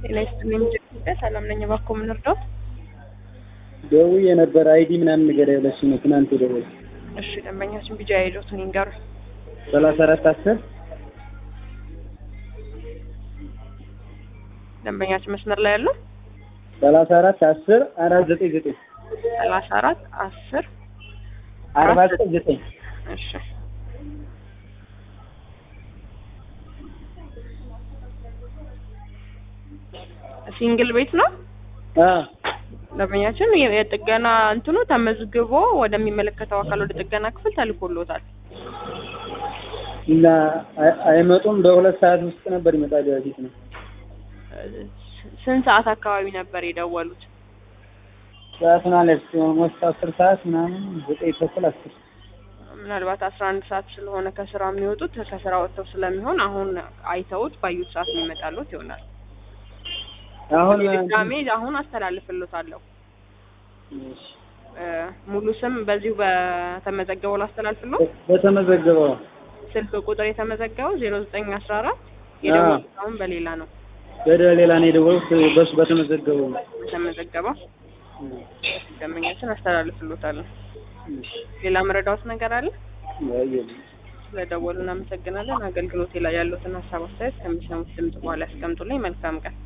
ጤና ይስጥልኝ ኢትዮጵያ ሰላም ነኝ። እባክዎ ምን እርዳዎት? ደውዬ ነበር አይዲ ምናምን ንገረኝ ብለሽ ነው ትናንት የደወልኩት። እሺ ደንበኛችን ቢጃ አይዶትን ይንገሩኝ። ሰላሳ አራት አስር ደንበኛችን መስመር ላይ ያለው ሰላሳ አራት አስር አራት ዘጠኝ ዘጠኝ ሰላሳ አራት አስር አርባ ዘጠኝ ዘጠኝ እሺ ሲንግል ቤት ነው አዎ ደንበኛችን የ- የጥገና እንትኑ ተመዝግቦ ወደሚመለከተው አካል ወደ ጥገና ክፍል ተልኮሎታል። እና አይ- አይመጡም። በሁለት ሰዓት ውስጥ ነበር ይመጣል በፊት ነው። ስንት ሰዓት አካባቢ ነበር የደወሉት? ሰዓት ማለት ኦልሞስት አስር ሰዓት ምናምን ዘጠኝ ተኩል አስር ምናልባት አስራ አንድ ሰዓት ስለሆነ ከስራ የሚወጡት ከስራ ወጥተው ስለሚሆን አሁን አይተውት ባዩት ሰዓት የሚመጣሉት ይሆናል። አሁን ድጋሜ አሁን አስተላልፍሎታለሁ። እሺ፣ እ፣ ሙሉ ስም በዚሁ በተመዘገበው ላስተላልፍሎ በተመዘገበው ስልክ ቁጥር የተመዘገበው ዜሮ ዘጠኝ አስራ አራት የደወሉት አሁን በሌላ ነው ወደ ሌላ ነው የደወልኩት። በሱ በተመዘገበው ነው። የተመዘገበው። ደንበኛችን አስተላልፍሎታለሁ። እሺ፣ ሌላ መረዳዎት ነገር አለ? አየሁ። ስለደወሉ እናመሰግናለን። አገልግሎቴ ላይ ያሉትን ሀሳብ አስተያየት ከሚሰሙት ድምጽ በኋላ ያስቀምጡልኝ። መልካም ቀን።